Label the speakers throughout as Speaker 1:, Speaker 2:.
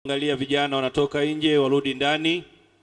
Speaker 1: Angalia vijana wanatoka nje, warudi ndani.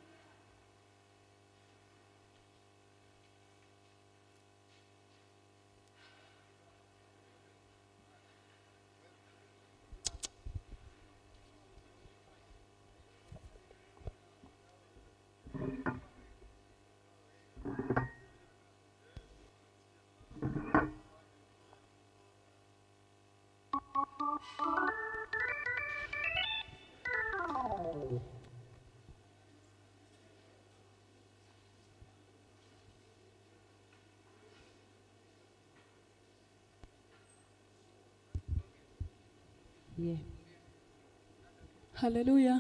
Speaker 2: Yeah. Hallelujah.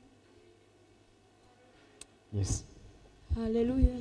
Speaker 3: Yes.
Speaker 2: Hallelujah.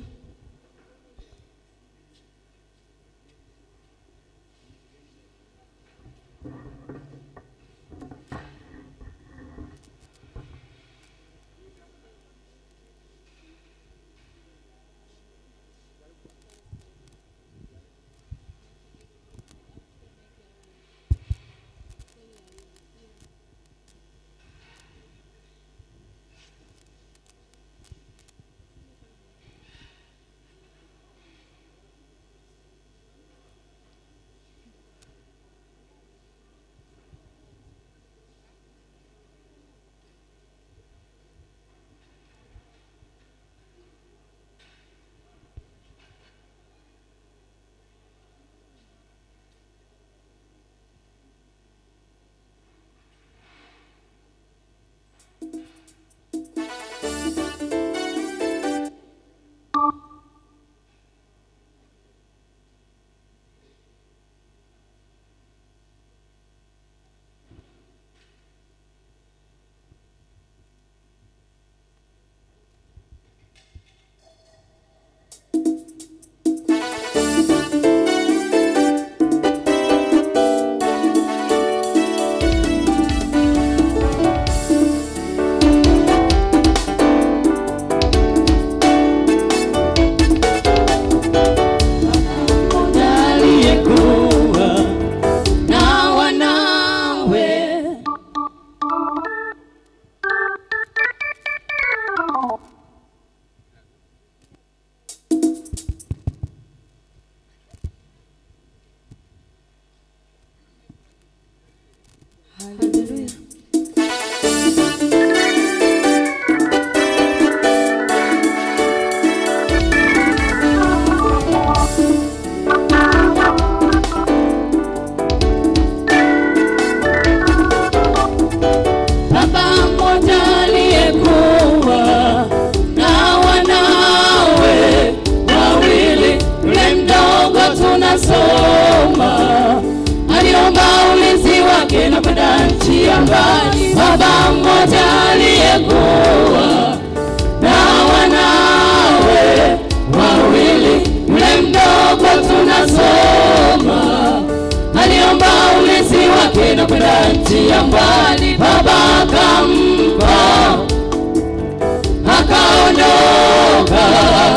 Speaker 4: aliyekuwa na wanawe
Speaker 2: Hallelujah.
Speaker 4: baba mmoja aliyekuwa na wanawe wawili, yule mdogo tunasoma aliomba ulinzi wake na kwenda nchi ya mbali. Baba mmoja aliyekuwa na wanawe wawili, yule mdogo tunasoma aliomba ulinzi wake na kwenda nchi ya mbali. Baba akampa, akaondoka,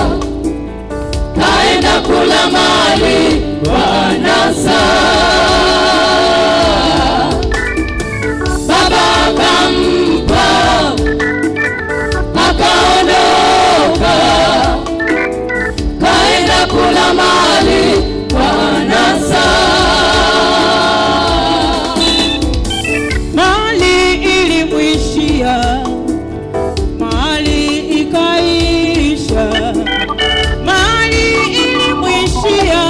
Speaker 4: kaenda kula mali kwa anasa. Baba akampa, akaondoka, kaenda kula mali kwa anasa.
Speaker 5: mali ilimwishia, mali ikaisha, mali ilimwishia,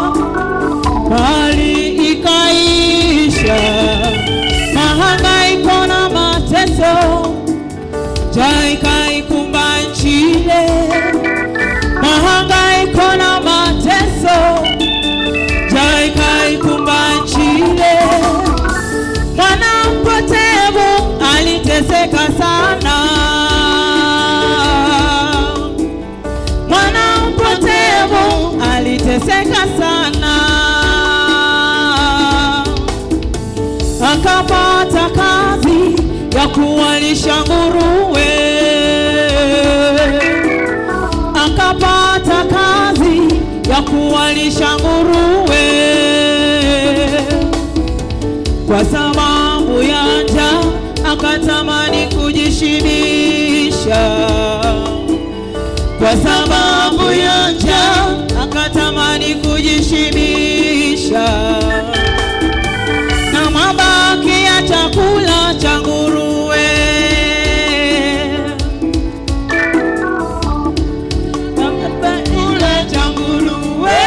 Speaker 5: mali ikaisha, mahangaiko na mateso, njaa ikaikumba nchi ile, mahangaiko na mateso, njaa ikaikumba nchi ile mwana mpotevu aliteseka sana, mwana mpotevu aliteseka sana, akapata kazi ya kuwalisha nguruwe, akapata kazi ya kuwalisha nguruwe kwa sababu ya njaa akatamani kuji kwa sababu ya njaa akatamani kujishibisha na mabaki ya chakula cha nguruwe. Chakula cha nguruwe,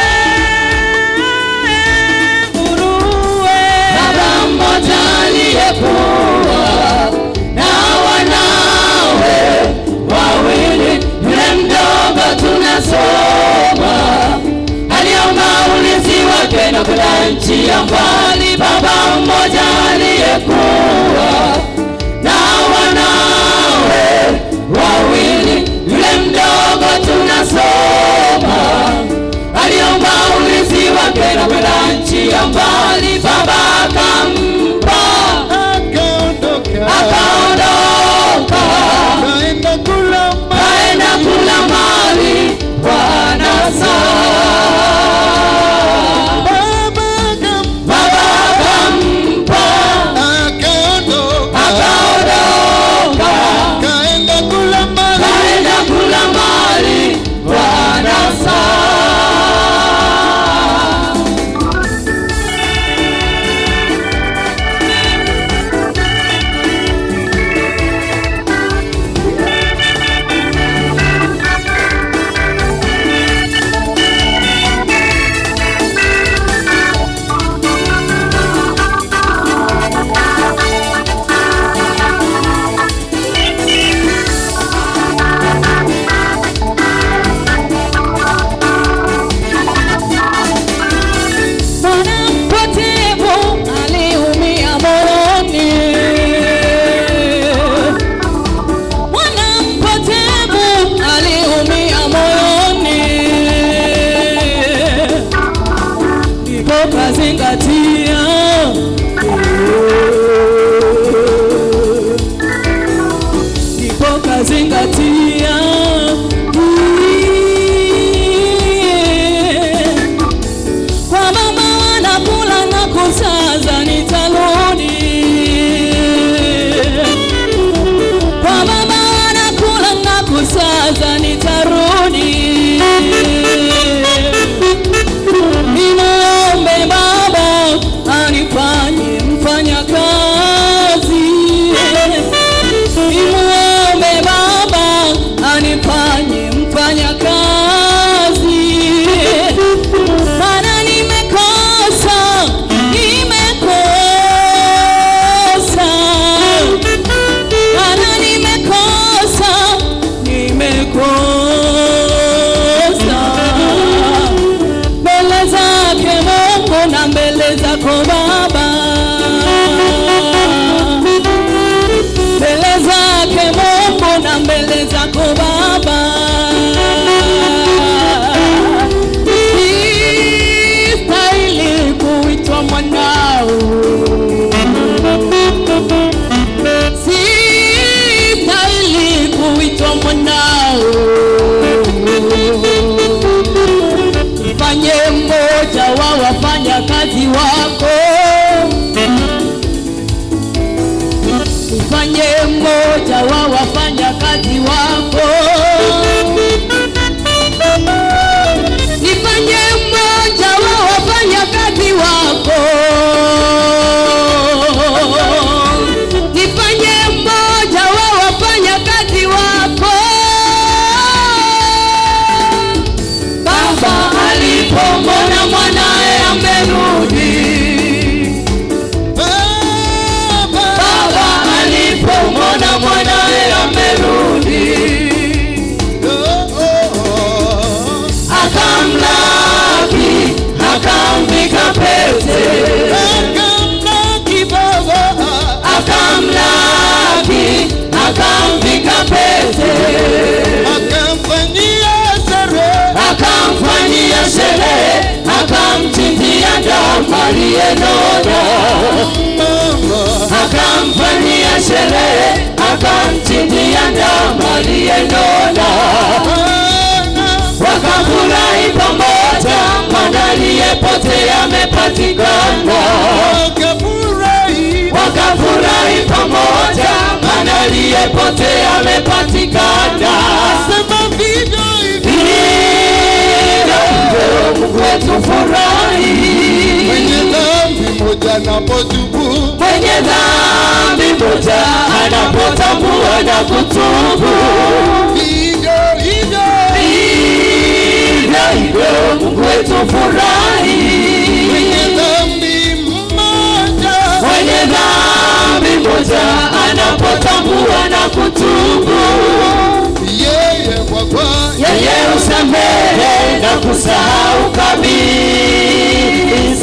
Speaker 5: nguruwe.
Speaker 4: Baba mmoja aliyekuwa na wanawe wawili, yule mdogo tunasoma aliomba ulinzi wake na kwenda nchi ya mbali. Baba mmoja aliyekuwa na wanawe wawili, yule mdogo tunasoma aliomba ulinzi wake na kwenda nchi ya mbali. Baba akampa akaondoka kaenda kula mali wanasa Baba akampa akaondoka kaenda kula mali wanasa
Speaker 5: Mwana mpotevu aliumia moyoni. Mwana mpotevu aliumia moyoni. Ndipo kazingatia ndipo kazingatia kwa mama wanakula na kusaza nitarudi kwa mama wanakula na kusaza nitarudi nimuombe baba anifanye mfanya kazi nimuombe baba anifanye mfanya kazi maana nimekosa nimekosa maana nimekosa nimekosa mbele zake Mungu na mbele zako Baba mbele zake Mungu na mbele zako Baba Sistahili kuitwa mwanao Sistahili kuitwa mwanao Fanye mmoja wa wafanya kazi wako Fanye mmoja wa wafanya kazi wako Nifanye mmoja wa wafanya kazi wako Nifanye mmoja wa wafanya kazi wako
Speaker 4: Baba alipomwona mwanaye amerudi, Baba alipomwona mwanaye amerudi, akamlaki, akamvika pete, akamlaki, akamvika pete, akamfanyia sherehe, akamchinjia damu aliyenona, akamfanyia sherehe, akamchinjia damu aliyenona, wakafurahi pamoja, mwana aliyepotea amepatikana. wakafurahi pamoja, maana aliyepotea amepatikana.
Speaker 3: Sema vivyo hivyo
Speaker 4: Mungu wetu furahi.
Speaker 3: mwenye dhambi moja anapotubu
Speaker 4: Mwenye dhambi moja anapotambua na kutubu,
Speaker 3: hivyo hivyo
Speaker 4: hivyo hivyo Mungu wetu furahi.
Speaker 3: mwenye dhambi mmoja
Speaker 4: Mwenye dhambi moja anapotambua na kutubu,
Speaker 3: yeye kwa kwa
Speaker 4: yeye usamehe na kusahau kabisa.